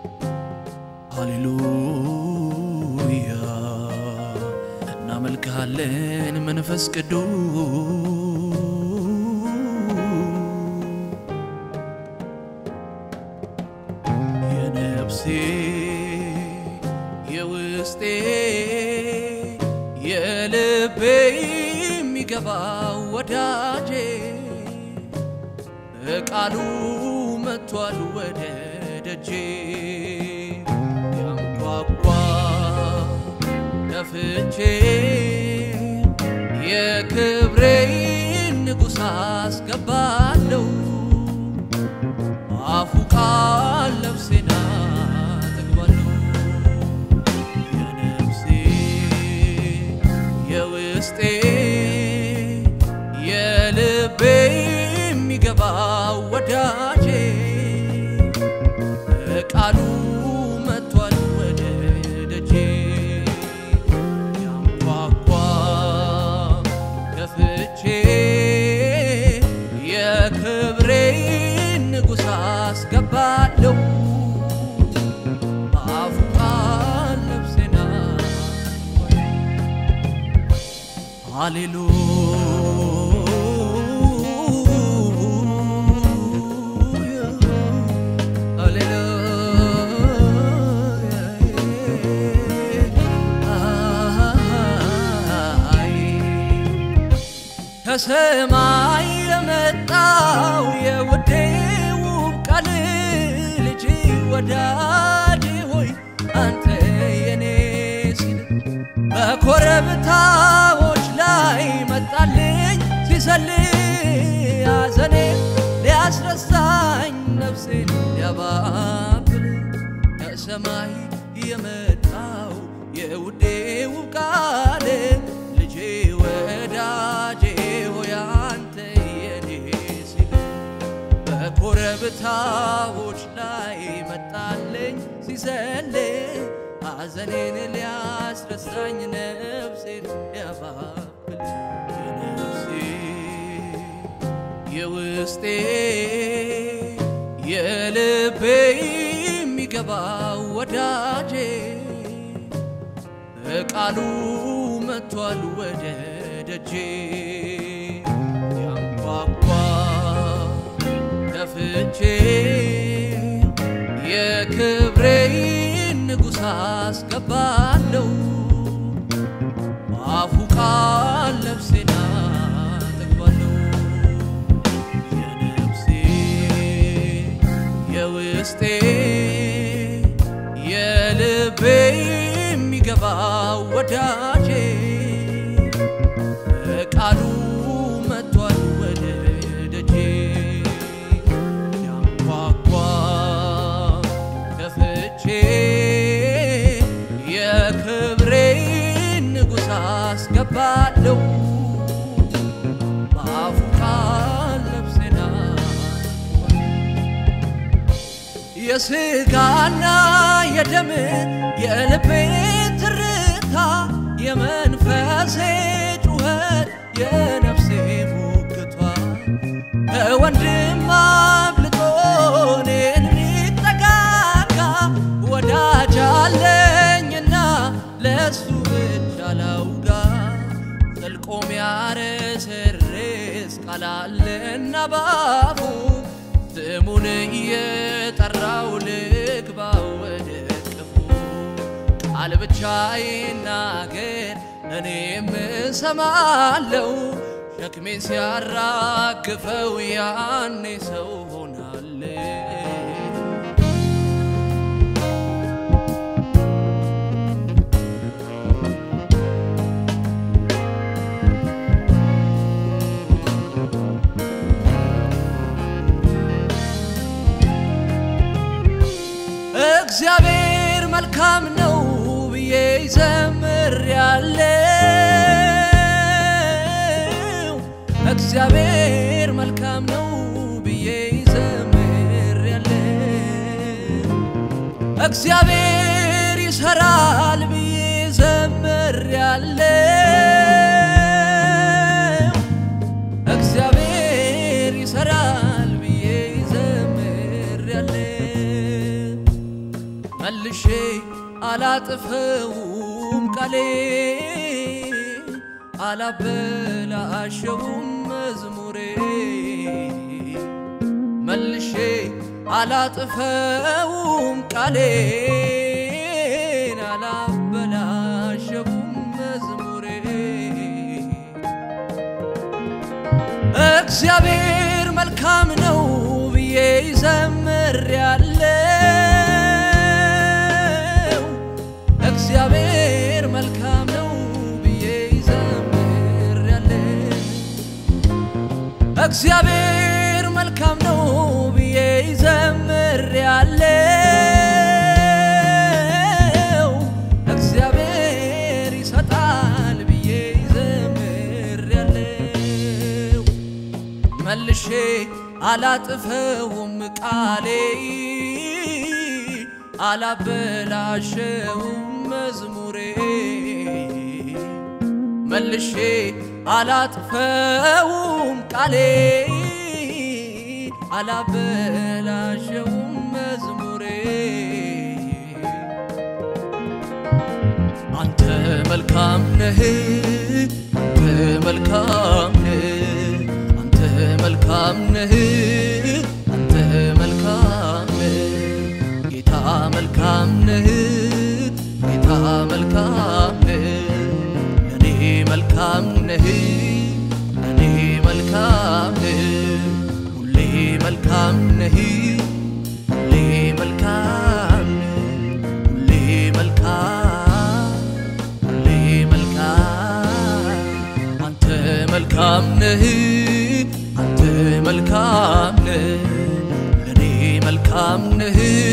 ሃሌሉያ እናመልክሃለን መንፈስ ቅዱስ የነፍሴ የውስጤ የልቤ የሚገባው ወዳጄ ቃሉ መጥቷል ወደ ደጄ ያንኳኳ ከፍቼ የክብሬን ንጉሥ አስገባለሁ አፉ ቃል ነፍሴና ጠግባለሁ የነፍሴ የውስጤ የልቤ የሚገባው ወዳጄ ቃሉ መጥቷል ወደ ደጄ ያንኳኳ ከፍቼ የክብሬን ንጉሥ አስገባለሁ አፉ ቃል ነፍሴና ሃሌሉያ ከሰማይ የመጣው የውዴ ውብ ቃል ልጅ ወዳጅ ሆይ አንተ የኔ ሲል በኮረብታዎች ላይ መጣልኝ ሲሰልይ ሐዘኔ ሊያስረሳኝ ነፍሴን ሊያባብል ከሰማይ የመጣው የውዴ ውብ ቃል ልጄ ወዳጄ ሆይ አንተ የኔ ሲል በኮረብታዎች ላይ መጣልኝ ሲዘልይ ሐዘኔን ሊያስረሳኝ ነፍሴን ሊያባብል የነፍሴ የውስጤ የልቤ የሚገባው ወዳጄ ቃሉ መጥቷል ወደ ደጄ ያንኳኳ ከፍቼ የክብሬን ንጉሥ አስገባለሁ አፉ ቃል ነፍሴና ጠግባለሁ የነፍሴ የውስጤ የልቤ የሚገባው ወዳጄ ቃሉ መጥቷል ወደ ደጄ ያንኳኳ ከፍቼ የክብሬን ንጉሥ አስገባለሁ በአፉ ቃል ነፍሴና የስጋና የደም የልቤ ትርታ የመንፈሴ ጩኸት የነፍሴ ሙግቷ ከወንድም አብልጦ እኔን የሚጠጋጋ ወዳጅ አለኝና ለሱ ብቻ ላውጋ ዘልቆ ሚያረሰርስ ቃል አለና ባፉ ስሙን እየጠራው ልግባ ወደ ቅፉ ቃል ብቻ ይናገር እኔም እሰማለው ሸክሜን ሲያራግፈው ያኔ ሰው ሆናለሁ እግዚአብሔር መልካም ነው ብዬ ዘምር ያለው እግዚአብሔር መልካም ነው ብዬ ዘምር ያለው እግዚአብሔር ይሰራል ብዬ ዘምር ያለው እግዚአብሔር ይሰራል ብዬ ዘምር ያለው መልሼ አላጥፈውም ቃሌ አላበላሸውም መዝሙሬ መልሼ አላጥፈውም ቃሌን አላበላሸውም መዝሙሬ እግዚአብሔር መልካም ነው ብዬ ይዘምራለው እግዚአብሔር መልካም ነው ብዬ ይዘምራለው እግዚአብሔር መልካም ነው ብዬ ይዘምራለው እግዚአብሔር ይሰጣል ብዬ ይዘምራለው መልሼ አላጥፈውም ቃሌ አላበላሸውም መዝሙሬ መልሼ አላጥፈውም ቃሌ አላበላሸውም መዝሙሬ አንተ መልካም ነህ አንተ መልካም ነህ አንተ መልካም ነህ አንተ መልካም ነህ ጌታ መልካም ነህ ጌታ መልካም ነህ ለኔ መልካም ነህ ለኔ መልካም ነህ ሁሌ መልካም ነህ ሁሌ መልካም ነህ ሁሌ መልካም ሁሌ መልካም አንተ መልካም ነህ አንተ መልካም ነህ ለኔ መልካም ነህ